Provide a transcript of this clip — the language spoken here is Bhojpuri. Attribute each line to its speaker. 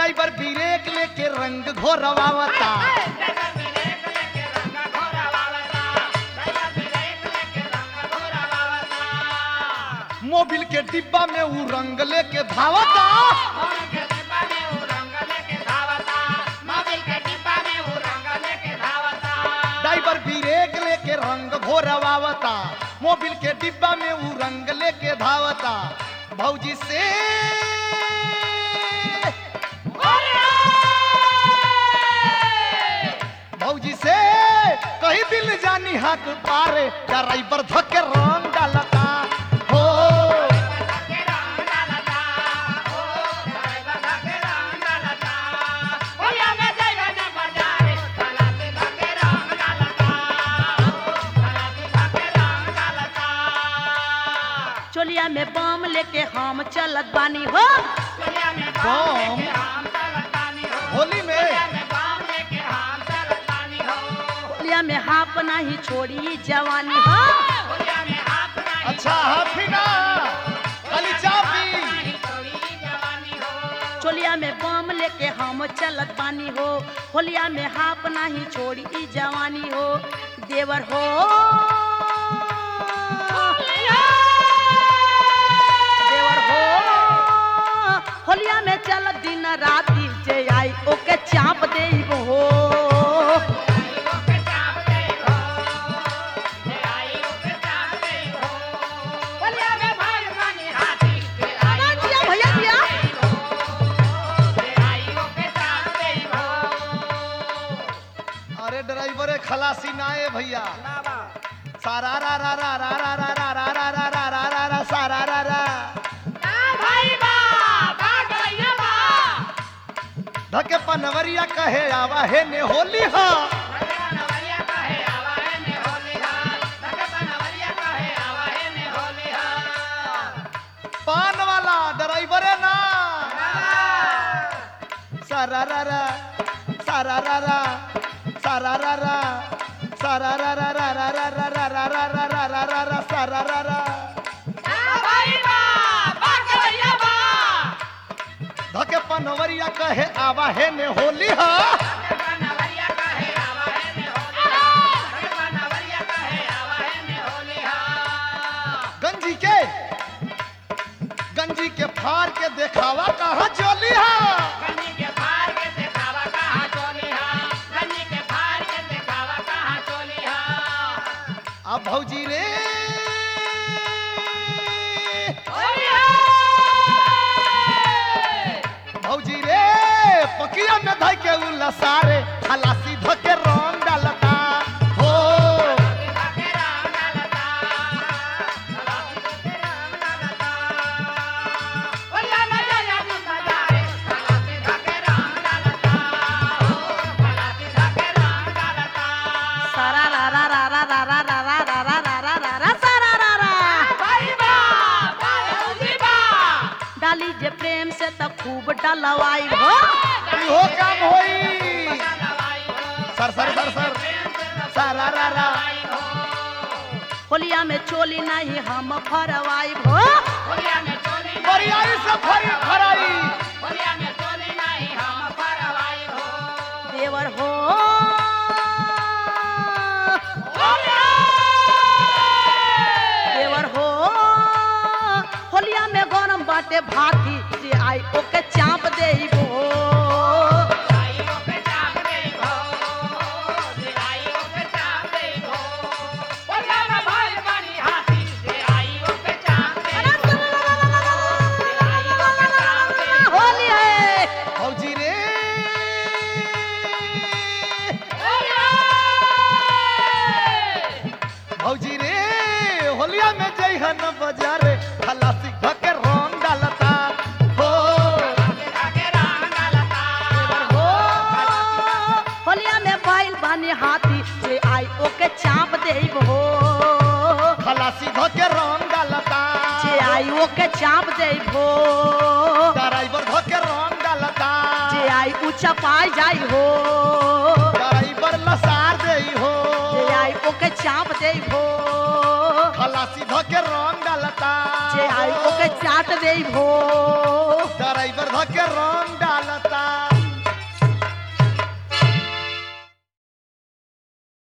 Speaker 1: ड्राइवर ब्रेक लेके रंग घोरवावता मोबिल के डिब्बा में ऊ रंग लेके धावता ड्राइवर ब्रेक लेके रंग घोरवावता मोबिल के डिब्बा में ऊ रंग लेके धावता भौजी से भौजी से कही दिल जानी हाथ पारे ड्राइवर धके रंग डालता हो
Speaker 2: चोलिया में बम लेके हम चलत बानी हो
Speaker 1: बम होली में
Speaker 2: चोलिया में हाफ नहीं छोड़ी जवानी हो
Speaker 1: अच्छा हाथी ना खाली चापी
Speaker 2: चोलिया में बम लेके हम चलत बानी हो होलिया में हाफ नहीं छोड़ी ई जवानी हो देवर हो देवर हो होलिया में चल दिन राती जे आई ओके चाप दे हो जिया भैया जिया
Speaker 1: अरे ड्राइवर खलासी ना है भैया सारा रा रा रा रा रा रा रा रा रा रा रा रा रा रा सारा रा रा धके पनवरिया कहे आवा है ने होली हा पान वाला ड्राइवर ना सारा रा रा सारा रा रा सारा रा रा सारा रा रा रा रा रा रा रा रा रा रा रा रा रा रा सारा रा रा धके पनवरिया कहे आवा है ने होली हा गंजी के गंजी के फाड़ के देखावा कहा चोली हा अब भौजी रे भौजी रे पकिया में धइ के उला सारे खलासी धके रंग डालता हो
Speaker 2: सारा रा रा रा रा रा रा रा रा रा रा रा रा रा रा सारा रा रा डाली जे प्रेम से त खूब डलवाई हो
Speaker 1: इहो काम होई सर सर सर सर सारा रा रा
Speaker 2: होलिया में चोली नहीं हम भरवाई हो
Speaker 1: बरियाई से फरी फराई
Speaker 2: देवर हो देवर हो होलिया में गरम बाटे भाती जे आई ओके चाप देबो होली है
Speaker 1: भौजी रे भौजी रे होलिया में जइहन बाजारे खलासी धके रंग डालता हो
Speaker 2: देवर हो होलिया में बैल बानी हाथी जे आई ओके चाप देबो
Speaker 1: खलासी धके रंग डालता
Speaker 2: जे आई ओके चाप देबो
Speaker 1: ड्राइवर धके रंग डालता
Speaker 2: जे आई ऊंचा पाई जाई हो
Speaker 1: ड्राइवर लसार देई हो
Speaker 2: जे आई ओके चाप देबो
Speaker 1: खलासी धके रंग डालता
Speaker 2: जे आई ओके चाट देबो
Speaker 1: ड्राइवर धके रंग